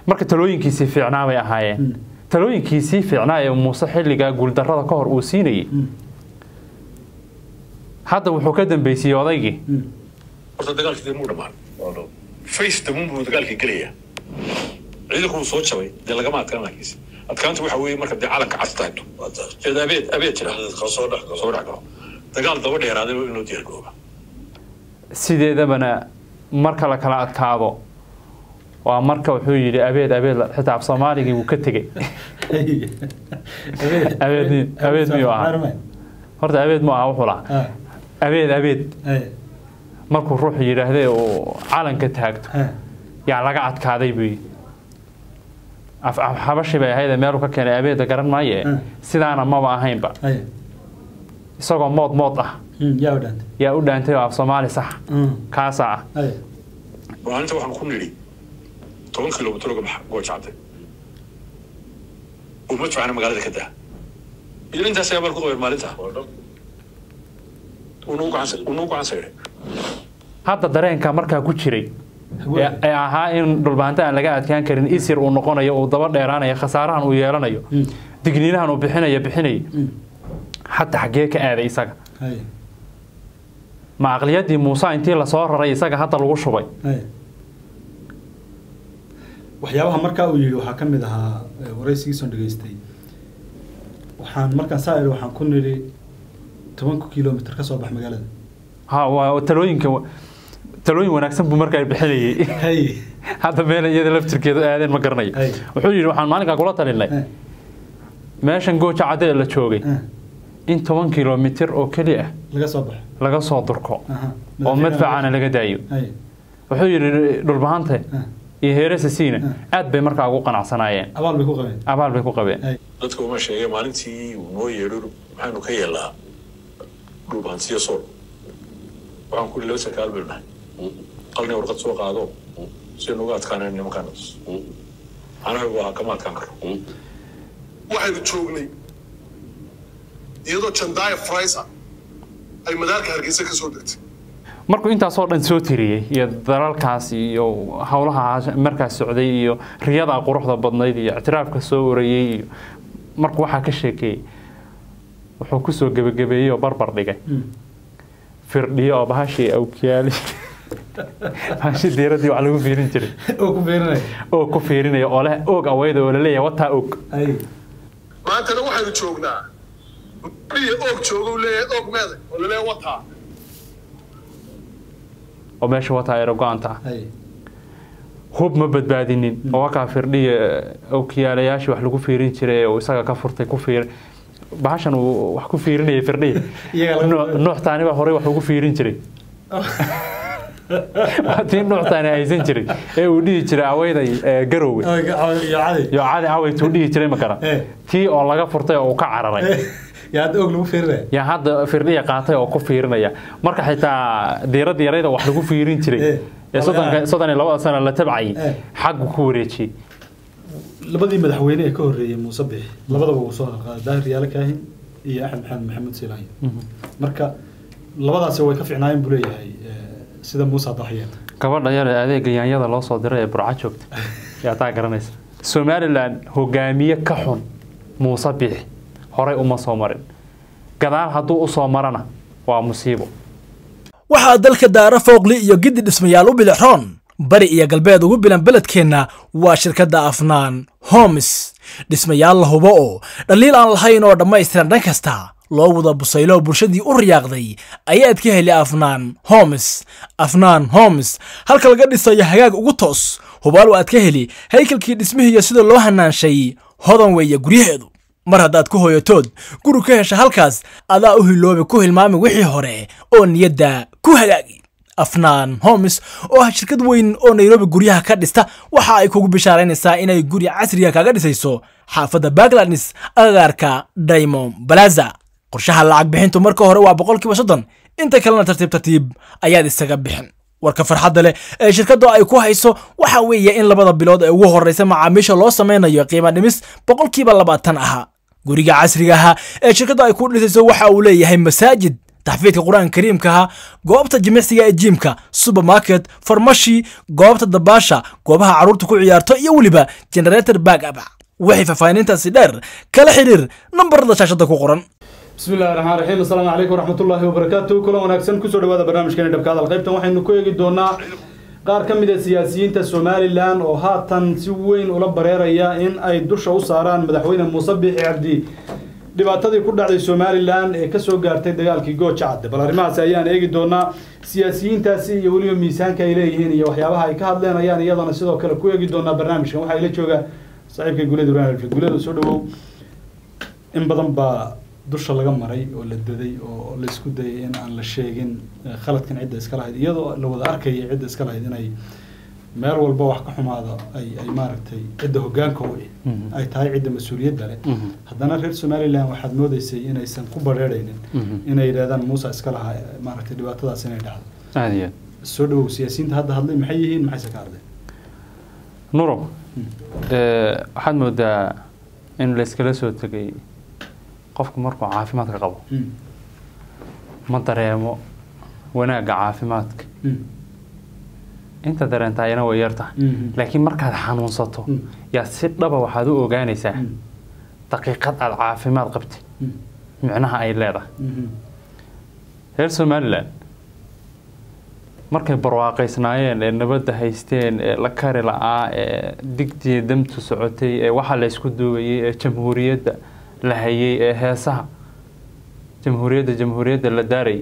marka talooyinkiisii fiicnaa bay ahaayeen talooyinkiisii fiicnaa ee muuse xilligaa guuldarrada ka hor uu siinayay hadda wuxuu ka dambeysiyey odaygii horta dagaalkii dee muu dhammaan face damuun buu dagaalkii gelayaa ciidanku wuu soo jabay dee lagama adkaan laakiinse adkaanta waxa weeye marka dee calanka cas taagto eed abeed abeed jira soo dhex soo dhex galo dagaal daba dheeraaday inuu diyaar garooba sideedabana marka la kala adkaado waa marka wuxuu yidhi abeed abeed xitaa af soomaaligii wuu ka tegey abeed mi- abeed miyuu ahaa horta abeed mu aha wuxuu lahaa abeed abeed markuu ruuxu yidhaahday uu calanka taagto yaa laga adkaaday buu yidhi af af- xabashi bay ahayd meelu ka keenay abeeda garan maaye Mm. sidaana maba ahaynba isagoo mood mood ah yaa u dhaantay yaa u dhaantay oo af soomaali sax kaasa ah maalinta waxaan ku nidhi toban kilomitir uga baxa goojacde uma jecana magaalada ka daa iyo intaas ayaa ku qabeen maalinta unuu gacan sayday hadda dareenka markaa ku jiray ee ee ahaa in dhulbaanta aan laga adkaan karin isir uu noqonayo uu daba dheeraanayo khasaarahan uu yeelanayo digniinahan uu bixinayo bixinayo hadda xaggee ka aaday isaga ma aqliyadii muuse intii lasoo raray isaga hadda lagu shubay waxyaabaha markaa uu yidhi waxaa ka mid ahaa eh, waraysigiisoon dhegaystay waxaan markaan saa idhi waxaan ku nidhi tobanka kilomitr ka soo bax magaalada ha waa talooyinka talooyin wanaagsan buu markaa bixinayay hay hadda meel iyada laftirkeedu aadeen ma garanayo Ay. wuxuu yidhi waxaan maalinkaa kula talinay eh, meeshan gooja cadee la joogay eh, in toban kilomitir oo keli ah laga soo baxo laga soo durko Aha. oo madfacana laga daayo hay wuxuu yidhi dhulbahante eh, iyo heeresa siina aad bay markaa ugu qanacsanaayeen abaal bay ku qabeen abaal bay ku qabeen hay dadka uma sheegay maalintii uu noo yeedho maxaanu ka yeelnaa dhulbaansiyo sool waxaan ku laba sarkaal baynu nahay qalni warqad soo qaado si nuga adkaanayn nimankaan anaga waa kama adkaan karo waxaynu joognay iyadoo jandaaya fraysa ay madaalka hargeysa ka soo degtay markuu intaasoo dhan soo tiriyey iyo dalalkaas iyo howlaha markaas socday iyo riyada quruxda badnayd iyo ictiraafka soo warayey iyo markuu waxaa ka sheekeeyey wuxuu kusoo gebagabeeyey oo barbar dhigay firdhiyo oo bahashii awkiyaali bahashii diiradii wax lagu fiirin jiray oo ku beerinaya oo ku fiirinaya oo leh og aweyda oo laleeyahay wataa og hay maantana waxaynu joognaa dhihi oog jooga uu leeyahay oog meeday oo laleeyahay wataa oo meesha wataa ayra go-anta hay hub ma badbaadinin oo wakaa firdhiya awkiyaalayaashii wax lagu fiirin jiray oo isaga ka furtay ku fiir bahashan uu wax ku fiirinayay firdhiya Iyaga laga- Nuux- nuux taani baa horey wax ugu fiirin jiray waa tii nuux taani haysan jiray ee uu dhihi jiray aweyday ee, garowe iyo caday iyo cadi aweytuu dhihi jiray makara Eh. tii oo laga furtay oo uu ka cararay yaa hadda og lagu feerinaya yaa hadda firdhiya qaatay oo ku fiirinaya marka xitaa diirada yarayda wax lagu fiirin jiray Eh. ee soddonka- soddon iyo labada sano la tabcayay Eh. xaggu ku wareejiyey labadii madaxweyne ee ka horreeyey muuse bixi labadaba wuu soo halqaaday daahir yaale kaahin iyo axmed maxamed maxamuud silaanyo marka labadaasi way ka fiicnaayeen buu leeyahay eh, sida muuse hadda waxyeen gabadha yar ee adeega yaanyada loo soo diray ee burca joogta yaa taa garanaysa somalilan hogaamiye ka xun muuse bixi horey uma soo marin gadaal hadduu u soo marana waa musiibo waxaa dalka daara fooqli iyo giddi dhismayaal u bilixroon bari iyo galbeed ugu bilan beledkeenna waa shirkadda afnaan homes dhismayaal la hubo oo dhaliil aan lahayn oo dhammaystiran dhan kasta loo wada busaylo bulshadii u riyaaqday ayaad ka heli afnaan homes afnaan homes halka laga dhisayo hagaag ugu toos hubaal waad ka heli haykalkii dhismihiiyo sida loo hanaanshay hodan weeye guryaheedu mar haddaad ku hooyatood guri ka hesha halkaas adaa u hiloobi ku hilmaami wixii hore oo niyadda ku hagaagi afnaan homes oo ah shirkad weyn oo nairobi guryaha ka dhista waxa ay kugu bishaaraynaysaa inay guri casriga kaga dhisayso xaafadda backlandis agagaarka diamond balaza qorshaha lacag bixintu marka hore waa boqolkiiba soddon inta kalena tartiib tartiib ayaad isaga bixin warka farxadda leh ee shirkaddu ay ku hayso waxa weeye in labada bilood ee ugu horreysa macaamiisha loo samaynayo qiimo dhimis boqolkiiba labaatan ahaa guriga casriga ahaa ee shirkaddu ay ku dhisayso waxa uu leeyahay masaajid taxfiidka qur-aanka kariimkaha goobta jimicsiga ee jiimka supermarket farmashi goobta dabaasha goobaha carruurta ku ciyaarto iyo weliba generator back up waxay faahfaahinintaasi dheer kala xiriir nambarada shaashada ku qoran بسم الله الرحمن الرحيم السلام عليكم ورحمة الله وبركاته كل وناكسن كسر دوادا برنامجكنا دبك هذا القيب تنوحي إنه كويجي دونا qaar ka mid a siyaasiyiinta somalilan oo haatan si weyn ula bareeraya in ay dusha u saaraan madaxweyne muuse biixi cabdi dhibaatadii ku dhacday somalilan ee kasoo gaartay dagaalkii gooja cadde bal arrimahaasi ayaan eegi doonaa siyaasiyiintaasi iyo weliba miisaanka ay leeyihiin iyo waxyaabaha ay ka hadleen ayaan iyadana sidoo kale ku eegi doonaa barnaamijkan waxaa ila jooga saaxiibka guuled ibrahim alfred guuled soo dhawow in badan baa dusha laga maray oo la daday oo la isku dayay in aan la sheegin khaladkan cidda iska lahayd iyadoo la wada arkaya cidda iska lahayd inay meel walba wax ka xumaada ay ay maaragtay cidda hoggaanka u ay tahay cidda mas-uuliyadda leh haddana reer somaliland waxaad moodeysay inaysan ku badheeraynin inay yidhahdaan muuse iska lahaa maaragtay dhibaatadaas inay dhacdo aad iyo soo dhawow siyaasiyiinta hadda hadlay maxay yihiin maxayse ka hadleen nurow waxaad moodaa in layskala soo tegay qofku markuu caafimaadka qabo ma dareemo wanaagga caafimaadka inta dareentaayana way yar tahay laakiin markaad xanuunsato yaa si dhaba waxaad u ogaanaysaa daqiiqad aada caafimaad qabtay micnaha ay leedahay reer somalilan markay barwaaqaysnaayeen ee nabadda haysteen ee la kari la-aa ee digtii damtu socotay ee waxaa la ysku duubayay ee jamhuuriyadda la hayay ee heesaha jamhuuriyadda jamhuuriyadda la daarayay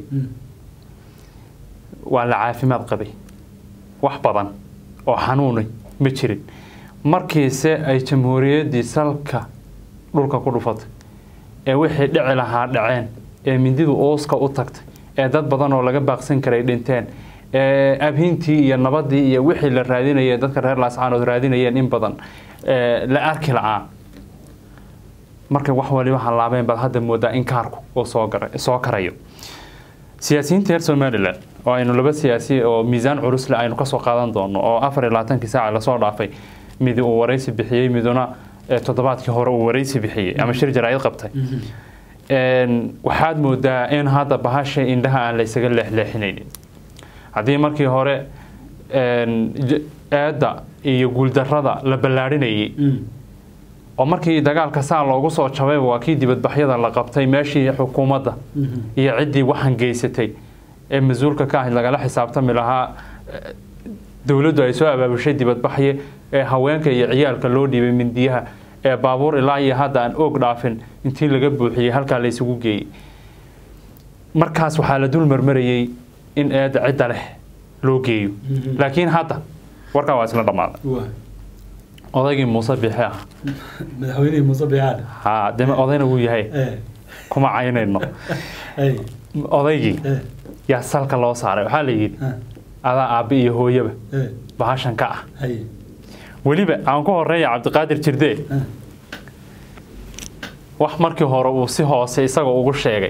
waa la caafimaad qabay wax badan oo xanuunay ma jirin markiise ay jamhuuriyaddii salka dhulka ku dhufatay ee wixii dhici lahaa dhaceen ee mindidu uuska u tagtay ee dad badan oo laga baaqsan karay dhinteen ee abhintii iyo nabadii iyo wixii la raadinayay dadka reer laascaanood raadinayeen in badan la arki la-aa markay wax waliba hallaabeen baad hadda moodaa in kaarku uu soo soo karayo siyaasiyiinta reer somalilan oo aynu laba siyaasi oo miisaan culusle aynu kasoo qaadan doono oo afar iyo labaatankii saaca lasoo dhaafay midi uu waraysi bixiyey miduna toddobaadkii hore uu waraysi bixiyey ama shir jaraa'id qabtay waxaad moodaa in hadda bahasha indhaha aan la ysaga leexleexinaynin haddii markii hore eedda iyo guuldarrada la ballaadhinayay oo markii dagaalka saa loogu soo jabay waa kii dibadbaxyada la qabtay meeshii xukuumadda iyo ciddii waxan geysatay ee mas-uulka ka ahayd lagala xisaabtami lahaa dowladdu ay soo abaabushay dibadbaxye ee haweenka iyo ciyaalka loo dhiibay mindiyaha ee baabuur ilaa iyo hadda aan oog dhaafin intii laga buuxiyey halkaa la ysugu geeyey markaas waxaa la dul marmarayey in eedda cidda leh loo geeyo laakiin hadda warkaa waa isla dhammaaday odaygii muuse biixi ah madaxweynihii muuse biixaan haa dee odayna wuu yahay kuma caynayno odaygii yaa salka loo saaray waxaa la yidhi adaa aabbe iyo hooyaba bahashan ka ah weliba aan ku horeeya cabdiqaadir jirdee wax markii hore uu si hoose isagoo ugu sheegay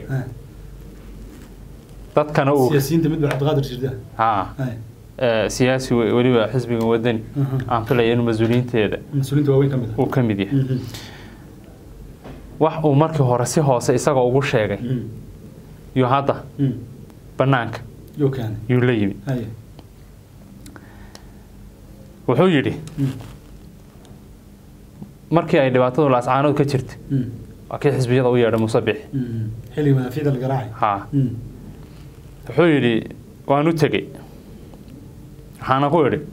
dadkana uu siyaasiyiinta mid baa cabdiqaadir jirda haa siyaasi weliba xisbiga wadani aan filaya inuu mas-uuliyiinteeda mas-uuliyiinta waaweyn ka mid uu ka mid yahay wax uu markii hore si hoose isagoo ugu sheegay yuu hadda bannaanka yuu keenay yuu la yimi wuxuu yidhi markii ay dhibaatadu laascaanood ka jirtay waa kii xisbiyada u yeedhay muuse bixi xilliga madaafiicda la garaacay haa wuxuu yidhi waan u tegey waxaana ku idhi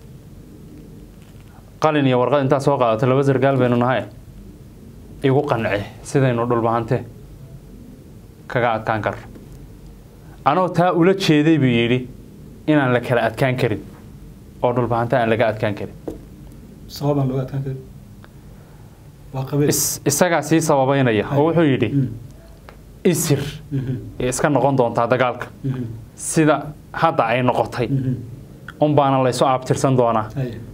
qalin iyo warqad intaad soo qaadato laba sargaal baynu nahay igu qanci sidaynu dhulbahante kaga adkaan karno anoo taa ula jeeday buu yidhi inaan la kala adkaan karin oo dhulbahante aan laga adkaan karin sababaan looga adkaan karin waa qabiil isagaa sii sababeynaya oo wuxuu yidhi isir iska noqon doontaa dagaalka sida hadda ay noqotay unbaana laysu aabtirsan doonaa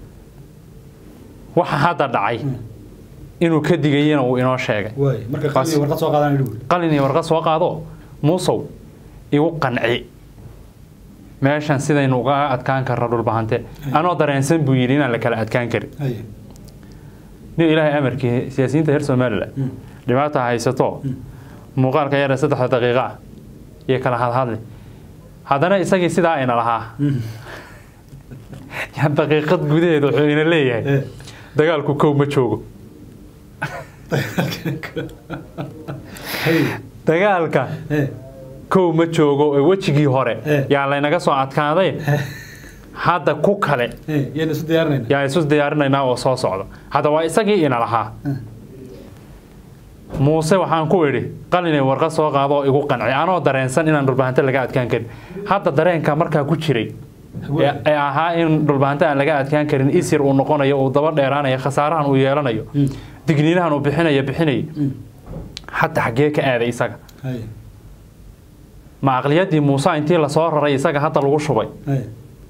waxa hadda dhacay inuu ka digayana uu inoo sheegay waay marka qalin iyo warqad soo qaadaan idhi buuri qalin iyo warqad soo qaado muusow igu qanci meeshan sidaynu uga adkaan karna dhulbahante anoo dareensan buu yidhi inaan la kala adkaan karin haye nin ilaahay amarkii siyaasiyiinta reer somalilan dhibaata haysato muuqaalka yare saddexda daqiiqa ah iyo kala hadhadli haddana isagii sidaa ayna lahaa yaa daqiiqad gudaheeda wuxuu ina leeyahay Eh. dagaalku kow ma joogo Hey. dagaalka Eh. kow ma joogo ee wejigii hore Eh. yaa laynaga soo adkaaday hadda ku kale Eh. yayna isu diyaarinayna yaa isu diyaarinaynaa oo soo socda hadda waa isagii ina lahaa muuse waxaan ku idhi qalinay warqad soo qaado oo igu qanci anoo dareensan inaan dhulbahante laga adkaan karin hadda dareenka markaa ku jiray ee ee ahaa in dhulbahante aan laga adkaan karin isir uu noqonayo uu daba dheeraanayo khasaarahan uu yeelanayo digniinahan uu bixinayo bixinayo hadda xaggee ka aaday isaga Hey. ma aqliyadii muuse intii lasoo raray isaga hadda lagu shubay Hey.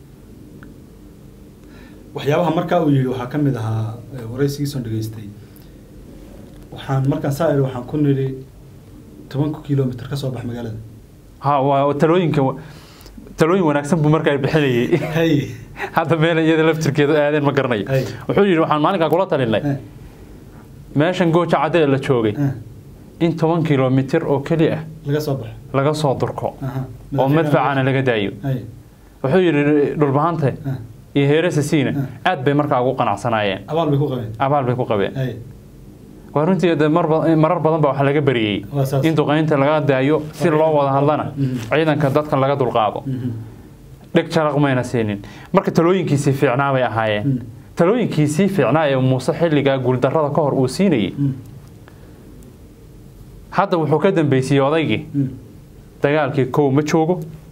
waxyaabaha markaa uu yidhi waxaa ka mid ahaa eh, waraysigiisoon dhegaystay waxaan markaan saa idhi waxaan ku nidhi tobanku kilomitr ka soo bax magaalada ha waa talooyinka talooyin wanaagsan buu markaa bixinayay hey hadda meel iyada laftirkeedu aadeen ma garanayo Ay. wuxuu yidhi waxaan maalinkaa kula talinay Eh. meeshan gooja cadee la joogay Eh. in toban kilomitir oo keli ah laga soo baxo laga soo durko Aha. oo madfacana laga daayo Hey. wuxuu yidhi dhulbahante Eh. iyo heeresa siina Eh. aad bay markaa ugu qanacsanaayeen abaal bay ku qabeen abaal bay ku qabeen Hey. waa runtii dee mar ba- marar badan baa waxaa laga bariyey Waa saas. in duqeynta laga daayo si loo wada hadlana Mhm. ciidanka dadka laga dulqaado Mhm. dheg jaraq mayna siinin marka talooyinkiisii fiicnaa bay ahaayeen Mm. talooyinkiisii fiicnaa ee muuse xilligaa guuldarrada ka hor uu siinayey Mm. hadda wuxuu ka dambeysiyey odaygii Mm. dagaalkii kow ma joogo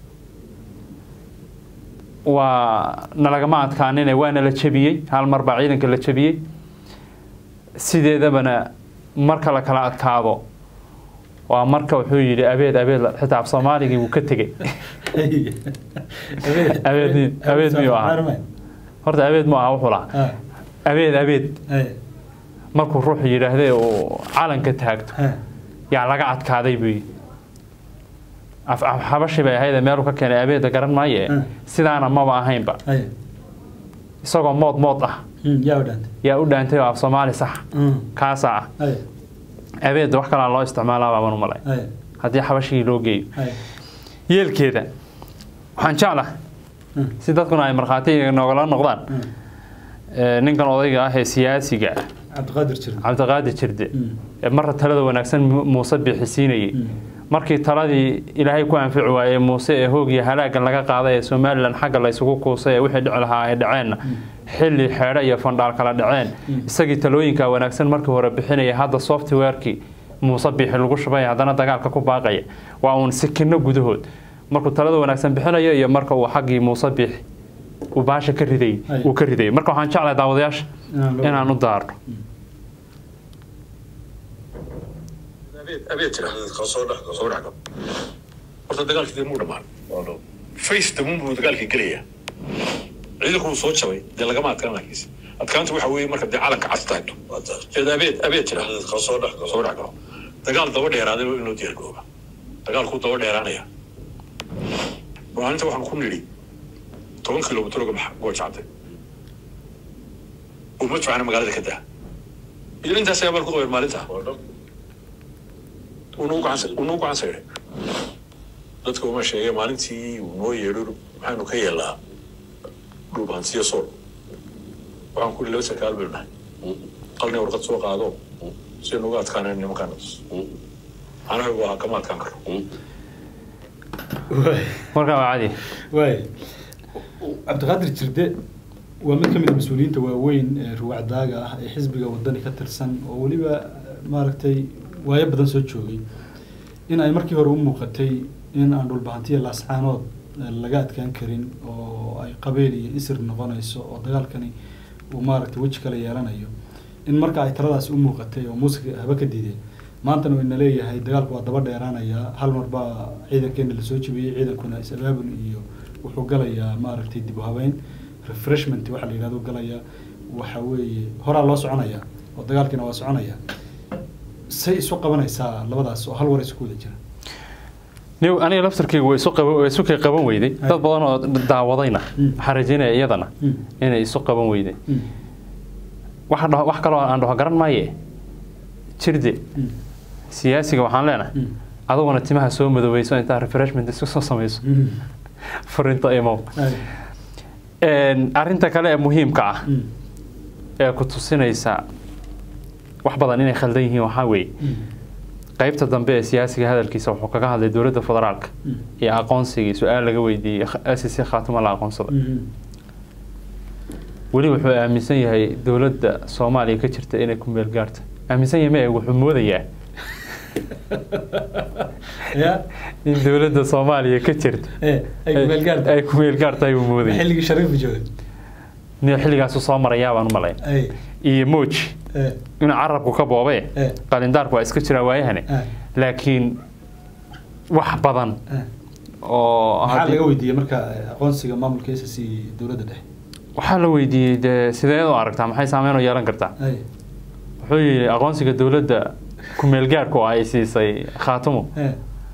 waa nalagama adkaanine waana la jebiyey hal mar baa ciidanka la jebiyey sideedabana marka la kala adkaado waa marka wuxuu yidhi abeed abeed la- xitaa af soomaaligii wuu ka tegey Hey. Abeed- abeed miyuu ahaa? Abeed. horta abeed mu aha wuxuu lahaa Ah. abeed abeed Hey. markuu ruuxu yidhaahdee uu calanka taagto Eh. yaa laga adkaaday buu yidhi af af- xabashi bay ahayd meeluu ka keenay abeeda garan maaye Mm. sidaana maba ahaynba Hey. isagoo mood mood ah Mm. yaa u dhaantay yaa u dhaantay oo af soomaali sax Mm. kaasa ah Hey. abeeda wax kalaa loo isticmaalaa baaban u malay Hey. haddii xabashigii loo geeyo Hey. yeelkeeda waxaan jeclahay Mm. si dadkuna ay markhaati noogala noqdaan Mm. ee, ninkan odayga ah ee siyaasiga ah cabdiqaadir jirin cabdiqaadir jirde Mm. ee marra talada wanaagsan Mu- muuse bixisiinayay Mm. markii taladii ilaahay ku anfici waayey muuse ee hoog iyo halaagan laga qaaday ee somalilan xagga la isugu kuusay ee wixii dhici lahaa ay dhaceenna xilli xeedho iyo fandhaal kala dhaceen isagii talooyinka wanaagsan markii hore bixinaya hadda softwarekii muuse bixi lagu shubay haddana dagaalka ku baaqaya waa uun sikino gudahood markuu talada wanaagsan bixinayo iyo marka uu xaggii muuse bixi uu baasha ka riday Ay. uu ka riday marka waxaan jeclahay daawadayaasha Inaan loo- inaan u daarno abeed abeed jira soo dhex soo dhex gal horta dagaalkii dee muu dhammaan face damuun buu dagaalkii gelaya ciidanku wuu soo jabay dee lagama adkaan laakiinse adkaanta waxa weeye marka dee calanka cas taagto eed abeed abeed jira soo dhex soo dhex galo dagaal daba dheeraaday in loo diyaargooba dagaalkuu daba dheeraanaya maalinta waxaan ku nidhi toban kilomitir uga baxa gooja cadde uma jocana magaalada ka daa iyo intaas ayaa bal ku qabeen maalinta unuu gacan sayday dadka uma sheegay maalintii uu noo yeedho maxaanu ka yeelnaa dhulbaansiyo sool waxaan ku laba sarkaal baynu nahay qalni warqad soo qaado si nuga adkaaneen nimankaan anagu waa kama adkaan karno Waay. markaa waa cadi waay cabdiqaadir jirde waa mid ka mid a mas-uuliyiinta waaweyn ee ruwacdaaga ah ee xisbiga wadani ka tirsan oo weliba maaragtay waayo badan soo joogay in ay markii hore u muuqatay in aan dhulbahantiya laascaanood eh, laga adkaan karin oo ay qabeel iyo isir noqonayso oo dagaalkani uu maaragtay weji kale yeelanayo in marka ay taladaasi u muuqatay oo muusiga haba ka diideen maantana wayna leeyahay dagaalku waa daba dheeraanayaa hal mar baa ciidankeena lasoo jebiyey ciidankuna is-abaabul iyo wuxuu galayaa maaragtay dib u habeyn refreshment waxa la yidhahdo galayaa waxa weeye horaa loo soconayaa oo dagaalkiina waa soconayaa say isu qabanaysaa labadaas oo hal war isku wada jira niw aniga laftarkeyga waa isu qaban waa isu kay qaban weyday Ay. dad badan oo daawadayna Mm. waxaan rajeynaya iyadana Mm. inay isu qaban weyday Mm. wax dhaho wax kaloo aan dhaho garan maaye jirde Mm. siyaasiga waxaan leenahay Mm. aduguna timaha soo madoweyso intaa refreshment isku soo samayso Mm. furinta imow Ay. Een, arrinta kale ee muhiimka ah Mm. ee ku tusinaysa wax badan inay khaldan yihiin waxaa weeye Mm. qaybta dambe ee siyaasiga hadalkiisa wuxuu kaga hadlay dowladda federaalka Mm. iyo aqoonsigii su-aal laga weydiiyey sc khaatuma la aqoonsada Mm. weli wuxuu aaminsan yahay dowladda soomaaliya ka jirta inay ku meel gaarta aaminsan yahay ma wuxuu moodayaa Ya. in dowladda soomaaliya ka jirta Eh, ay ku meel gaarta. ay ku meel gaarta ayuu moodaya xilligii shariifu joogay nin xilligaasu soo marayaa baan u malay ay iyo mooji eh, inuu carabku ka boobe Eh. qalindaarku waa iska jiraa waayahane eh, laakiin wax badan eh. oo maxaa haddii- laga weydiiyey marka eh, aqoonsiga maamulka s c dowladda dhexe waxaa la weydiiyey dee sideed u aragtaa maxay saameyn u yeelan kartaa ay wuxuu yidhi aqoonsiga dowladda ku-meelgaarku oo ay siisay khaatumo eh,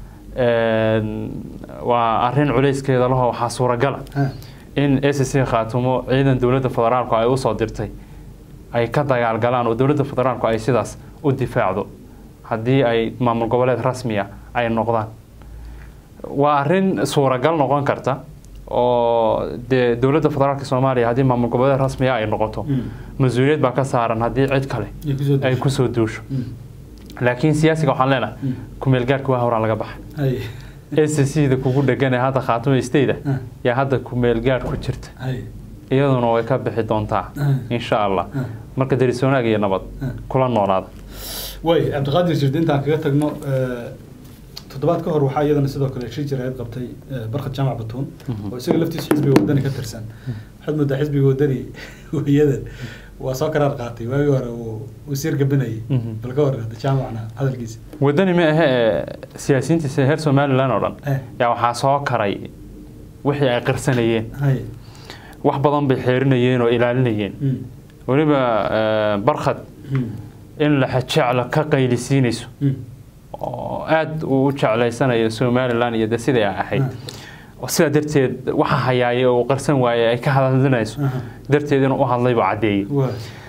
een, waa arrin culayskeeda laho waxaa suuragala eh, in s c khaatumo ciidan dowladda federaalku ay usoo dirtay ay ka dagaalgalaan oo dowladda federaalku ay sidaas u difaacdo haddii ay maamul goboleed rasmiya ay noqdaan waa arrin suuragal noqon karta oo dee dowladda federaalka soomaaliya haddii maamul goboleed rasmiya ay noqoto Mm. mas-uuliyad baa ka saaran haddii cid kale ay kusoo ay dushay. kusoo duusho Mm. laakiin siyaasiga waxaan leenahay Mm. ku-meelgaarka waa horaa laga baxa ay s c da kugu dhegan ee hadda khaatumo state Ah. yaa hadda ku-meelgaar ku jirta ay iyaduna way ka bixi doontaa Ah. insha allah Ah. marka deris wanaag iyo nabad Ah. kula noolaada way cabdiqaadir jirdi intaan kaga tagno eh, toddobaad ka hor waxaa iyadana sidoo kale shir jiraayad qabtay eh, barkad jaamac batuun oo isaga laftiisa xisbiga wadani ka tirsan waxaad moodaa xisbiga wadani weyadan waa soo karaar qaatay waagii hore uu wasiir gabinayay Mhm. bal ka hor hadda jaamacna hadalkiisa wadani ma ahe ee siyaasiyiintiisa heer somalilan oo dhan Eh. yaa waxaa soo karay wixii ay qirsanayeen hay wax badan bay xeerinayeen oo ilaalinayeen Mm. weliba eh, barkhad Mm. in la jecla ka qaylisiinayso Mm. oo aada uu u jeclaysanayo somalilan iyo de siday ay ahayd oo sidaa darteed waxa hayaaya oo uu qarsan waayey ay ka hadlinayso Aha. darteed inuu u hadlay buu caddeeyey waa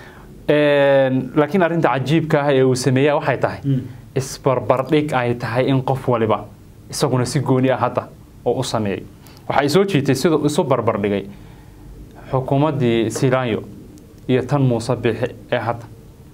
Een, laakiin arrinta cajiibka ah ee uu sameeyaa waxay tahay Mm. isbarbardhig ay tahay in qof waliba isaguna si gooni ah hadda oo u sameeyey waxay soo jiitay siduu isu barbardhigay xukuumaddii silaanyo iyo tan muuse bixi ee hadda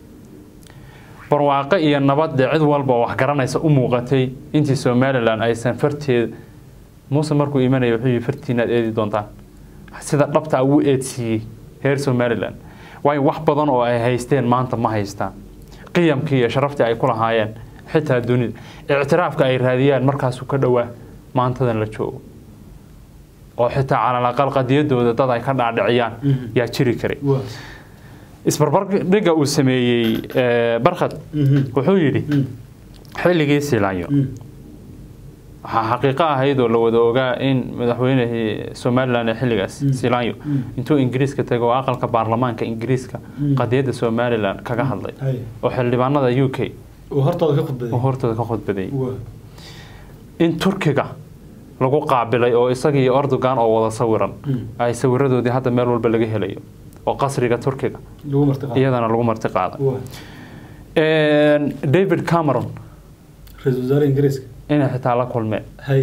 barwaaqo iyo nabad dee cid walba oo wax garanaysa u muuqatay intii somalilan aysan farteed muuse markuu imanaya wuxuu yihi fartiinaad eedi doontaan sida dhabta ugu eedsiiyey reer somalilan waayo wax badan oo ay haysteen maanta ma haystaan qiyamkii iyo sharaftii ay ku lahaayeen xitaa dunida ictiraafka ay raadiyaan markaasuu ka dhowaa maantadan la joogo oo xitaa calalaqal qadiyadooda dad ay ka dhaadhiciyaan Mhm. yaa jiri karay waa isbarbardhiga uu sameeyey eh, barkhad Mhm. wuxuu yidhi Mm. xilligii silaanyo Mm. waxaa xaqiiqo ahayd oo la wada ogaa in madaxweynihii somalilan ee xilligaas Mm. silaanyo Mm. intuu ingiriiska tago oo aqalka baarlamaanka ingiriiska Mm. qadiyadda somalilan kaga hadlay hay oo xildhibaanada u k uu hortooda ka khudbaday oo hortooda ka khudbadeeyey waa in turkiga lagu qaabilay oo isaga iyo erdogan oo wada sawiran Mm. ay sawiradoodii hadda meel walba laga helayo oo qasriga turkiga lagu martiqaa iyadana lagu marti qaaday waa david cameron ra-iisul wasaare ingiriiska inay xitaa la kulmeen hay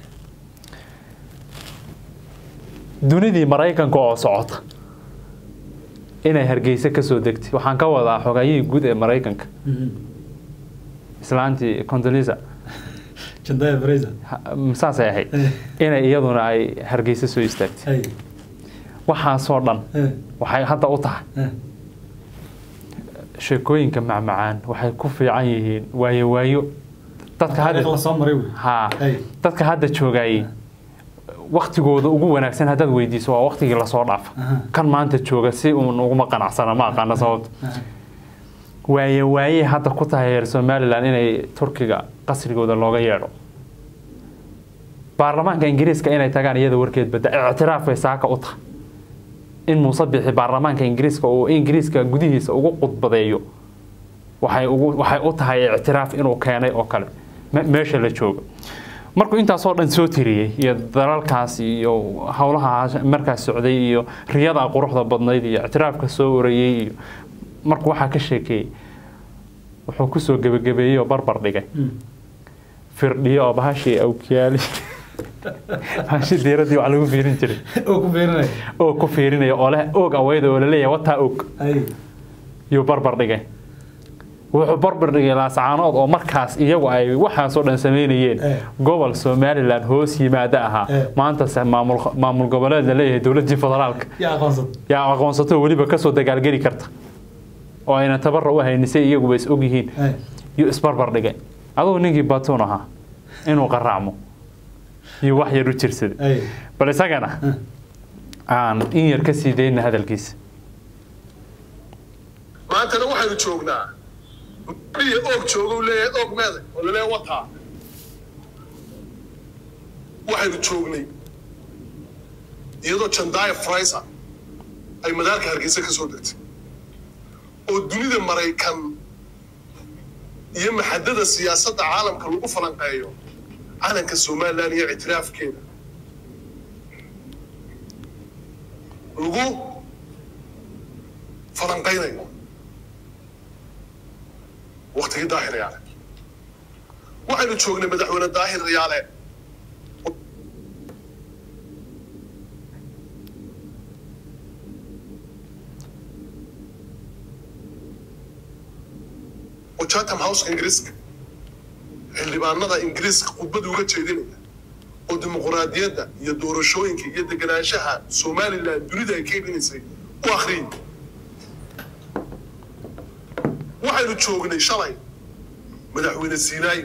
dunidii maraykanka oo socota inay hargeysa kasoo degtay waxaan ka wadaa xogayihii guud ee maraykanka Mhm. islaantii condolisa jandaya fraser saasay ahayd Eh. inay iyaduna ay hargeysa soo istaagtay hay waxaasoo dhan Eh. waxay hadda u tahay Eh. sheekooyinka macmacaan waxay ku fiican yihiin waayo waayo dadka taariikh la hadda soo maray wey ha Hey. dadka hadda joogayay waktigooda ugu wanaagsan haddaad weydiiso waa waktigii lasoo dhaafa Aha. kan maanta jooga si uun uguma qanacsana ma aqaana sababta Aha. waaye waaye hadda ku tahay reer somalilan inay turkiga qasrigooda looga yeedho baarlamaanka ingiriiska inay tagaan iyada warkeed badda ictiraaf bay saaka u tahay in muuse bixi baarlamaanka ingiriiska uu ingiriiska gudihiisa ugu qudbadeeyo waxay ugu waxay u tahay ictiraaf inuu keenay oo kale me- meesha la joogo markuu intaasoo dhan soo tiriyey iyo dalalkaas iyo howlaha markaas socday iyo riyada quruxda badnayd iyo ictiraafka soo orayey iyo markuu waxaa ka sheekeeyey wuxuu kusoo gebagabeeyey oo barbar dhigay Mm. firdhiyo oo bahashii awkiyaali bahashii diiradii wax lagu fiirin jiray oo ku beerinaya oo ku fiirinaya oo leh oog aweyda oo laleeyahay wataa og ay yuu barbar dhigay wuxuu barbar dhigay laascaanood oo markaas iyagu ay waxaasoo dhan samaynayeen Eh. gobol somalilan hoos yimaada ahaa Eh. maantase maamul maamul goboleed la leeyahay dowladii federaalka yaa aqoonsad yaa aqoonsato weliba kasoo dagaalgeli karta oo ayna tabara u haynisay iyaguba is og yihiin ay yuu isbarbar dhigay adugu ninkii batuun ahaa inuu qaraacmo iyo wax yar u jirsaday ay bal isagana aan in yar ka sii dayna hadalkiisa maantana waxaynu joognaa iyo oog jooga leeyahay oog meeday oo laleeyahay wataa waxaynu joognay iyadoo jandaya fraiser ay madaalka hargeysa ka soo degtay oo dunida maraykan iyo maxadada siyaasadda caalamka lagu falanqeeyo calanka somalilan iyo ictiraafkeeda lagu falanqaynayo waktigii daahir riyaale waxaynu joognay madaxweyne daahir riyaale oo chatham house ingiriiska xildhibaanada ingiriiska khudbada uga jeedinaya oo dimuquraadiyadda iyo doorashooyinka iyo deganaanshaha somalilan dunida ay ka iibinaysay u akhriyay waxaynu joognay shalay madaxweyne sinai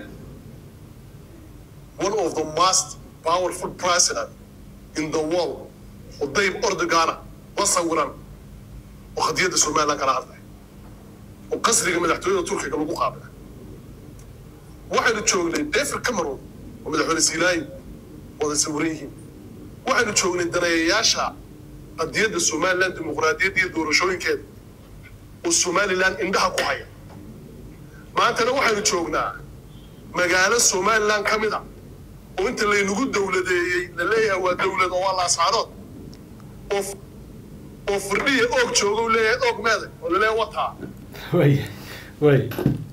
one of the most powerful president in the world oo dayb ordogana la sawiran oo khadiyadda somalilan kala hadlay oo qasriga madaxtooyada turkiga lagu qaabila waxaynu joognay david cameron oo madaxweyne sinai wada sawiran yihiin waxaynu joognay daneeyayaasha qadiyadda somalilan dimuqraadiyadda iyo doorashooyinkeeda oo somalilan indhaha ku haya maantana waxaynu joognaa magaalo somalilan ka mid a oo inta laynagu dowladeeyey la leeyahay waa dowlad oo waa laascaadood oo oo firdhiya oog jooga u leeyahay oog meeday oo laleeyahay wataa way way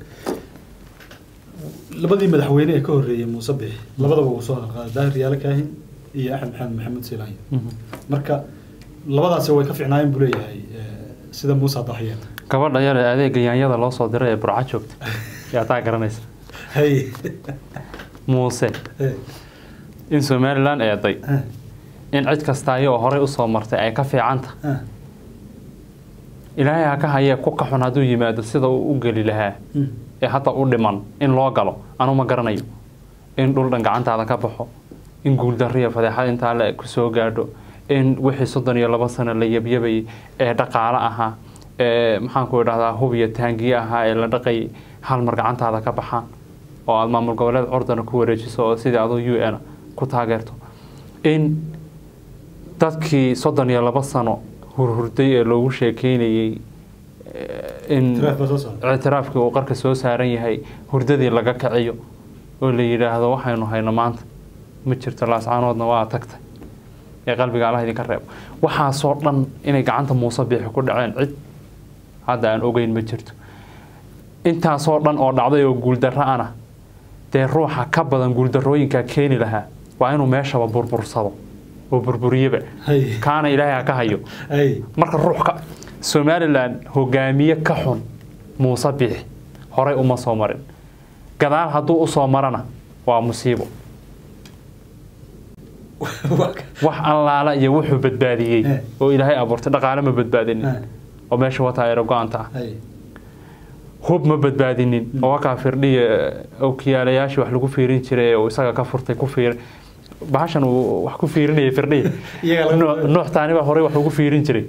labadii madaxweyne ee ka horreeyey muuse bixi labadaba uu soo halqaaday daahir riyaale kaahin iyo axmed maxamed maxamed siilaanyo marka labadaasi way ka fiicnaayeen buu leeyahay eh, sida muuse adaxyeen gabadha yar ee adeega yaanyada loo soo diray ee burca joogta yaa taa garanaysa hay muuse eh, in somalilan eeday eh, in cid kasta ayagoo horey usoo martay ay ka fiicanta eh, ilaahay ha ka hayee ku kaxun hadduu yimaado sida uu u geli lahaa mm, ee hadda u dhiman in loo galo anu ma garanayo in dhul dhan gacantaada ka baxo in guuldariya fadeexad intaa le ku soo gaadho in wixii soddon iyo laba sano la yabyabayay ee dhaqaale ahaa ee maxaanku idhahdaa hub iyo taangiye ahaa ee la dhaqayay hal mar gacantaada ka baxaan oo aada maamul goboleed cordana ku wareejiso oo sidii aduu u n ku taageerto in dadkii soddon iyo laba sano hurhurday ee loogu sheekeynayey eh, in tiraaf baa soo socda ictiraafkii uu qarka soo saaran yahay hurdadii laga kaciyo oo la yidhaahdo waxaynu hayno maanta ma jirto laascaanoodna waa tagtay ee qalbiga allah idinka reebo waxaasoo dhan inay gacanta muuse biixi ku dhaceen cid hadda aan ogeyn ma jirto intaasoo dhan oo dhacday oo guuldarro ana dee ruuxa ka badan guuldarrooyinkaa keeni lahaa waa inuu meeshaba burbursado oo burburiyeba hay kaana ilaahay ha ka hayo hay marka ruux ka somalilan hogaamiye ka xun muuse biixi horey uma soo marin gadaal hadduu usoo marana waa musiibo Waa ka- wax allaala iyo wuxuu badbaadiyey Eh. oo ilaahay abuurtay dhaqaale ma badbaadinin Eh. oo meesha wataa eero go-anta ah hay hub ma badbaadinin oo wakaa firdhiya okiyaalayaashii wax lagu fiirin jiray oo isaga ka furtay ku fiir bahashan uu wax ku fiirinayay firdhiya Iyaga laga- Nuux- nuux taani baa horey wax ugu fiirin jiray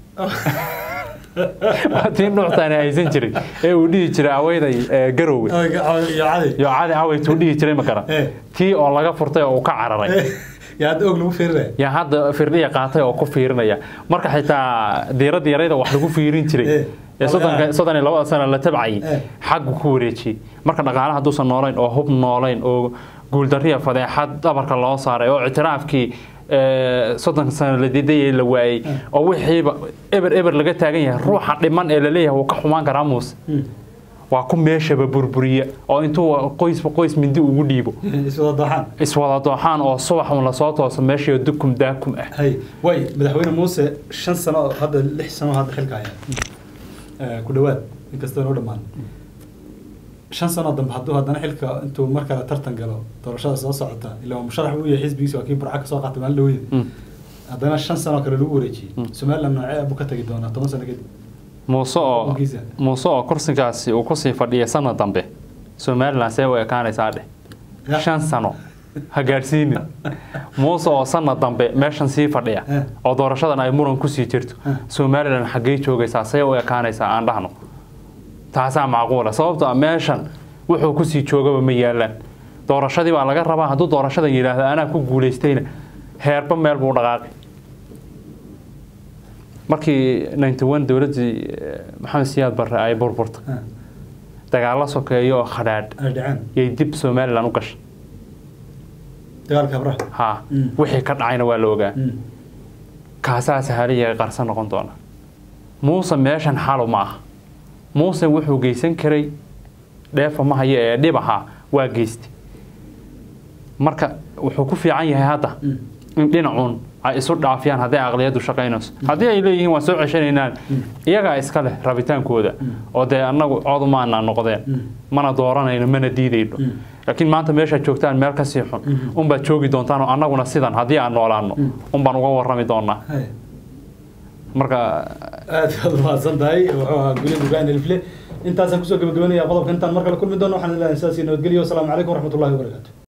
waa tii nuux taani haysan jiray ee uu dhihi jiray aweyday ee, garowga Ay, ga- iyo cadi iyo cadi aweytuu dhihi jiray makara Eh. tii oo laga furtay oo uu ka cararay Eh, yaa hadda og lagu fiirinaya yaa hadda firdhiya qaatay oo ku fiirinaya marka xitaa diiradda yarayda wax lagu fiirin jiray Eh. ee soddonka- soddon iyo labada sano la tabcayay Eh. xaggu ku wareejiyey marka dhaqaale hadduusan noolayn oo hub noolayn oo guuldariya fadeexad dhabarka loo saaray oo ictiraafkii ee, soddonka sano la didayay la waayey oo wixiiba eber eber laga taagan yahay ruuxa dhiman ee laleeyahay wuu ka xumaan karaa muuse Mm. waa ku meeshaba burburiya oo intuu qoysba qoys mindi ugu dhiibo iswada dooxaan iswada dooxaan oo subax un lasoo tooso meeshii dukum daakum ah hay way madaxweyne muuse shan sano oo hadda lix sano oo hadda xilka haya ku dhawaad inkastoo noo dhammaan shan sano dambe hadduu haddana xilka intuu mar kale tartan galo doorashada soo socota ilaa musharax uu yahay xisbigiisa waa kii burca kasoo qaatay maalin dhaweyd haddana shan sano kale lagu wareejiyey somaliland noocee abuu ka tagi doonaa toban sano kadib muuse oo Dhulkiisa. muuse oo kursigaasi uu kusii fadhiya sanad dambe somaliland see u ekaanaysaa dheh Ya. shan sano ha gaadhsiinin muuse oo sanad dambe meeshan sii fadhiya Eh. oo doorashadan ay muran kusii jirto Eh. somaliland xaggee joogaysaa see u ekaanaysaa aan dhahno taasaa macquula sababto ah meeshan wuxuu kusii joogaba ma yaalaan doorashadii baa laga rabaa hadduu doorashadan yidhaahdo anaa ku guulaystayna heerba meel buu dhaqaaqi markii 91 dowladdii eh, maxamed siyaad barre ay burburtay Ah, dagaalo sokeeyo oo khadhaadh ay dhaceen yay dib somaliland u gashay dagaalka abraha ha Mm. wixii ka dhacayna waa la ogaa Mm. kaasaa sahaliya qarsan noqon doona muuse meeshan xalu ma aha muuse wuxuu geysan karay dheefa ma hayo ee dhib ahaa waa geystay marka wuxuu ku fiican yahay hadda Mm. in dhinacuun ay isu dhaafiyaan hadday aqliyadu shaqaynayso haddii ay leeyihiin waan soo ceshanaynaan iyagaa iska leh rabitaankooda oo dee annagu codumaana noqdeen Mm. mana dooranayno mana diidayno Mm. laakiin maanta meeshaad joogtaan meel kasii xun unbaad joogi doontaan oo annaguna sidan haddii aan noolaano unbaan uga warrami doonaa Hay. marka aad baad umahadsan tahay wuxuu ahaa gulid ibrahim elfle intaasaan kusoo gabagabanaya qodobka intaan mar kale kulmi doono waxaan leeyahay sidaas iyo nabadgelyo wasalaamu calaykum waraxmatullahi wabarakaatu